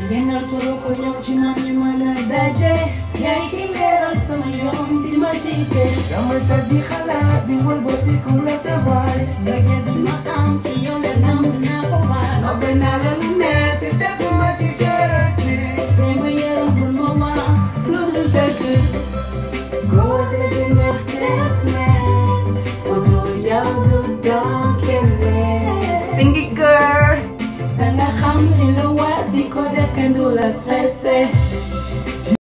Génnal solo ko ñëw ci man ñu mën a daje yaay ki leeral sama yoon di ma jiite dama tëdd di xalaat di wëlbati ku la tabaay bëggee du ma am ci yow la nam naa ko baal nobbe naa la lu ne te defuma ci dara ci te ma yaram bul ma wax lu dul dëgg góor dëgg nga des meen utul yow du doon keneen singi girl danga xam li la war di ko def kenn du la stressé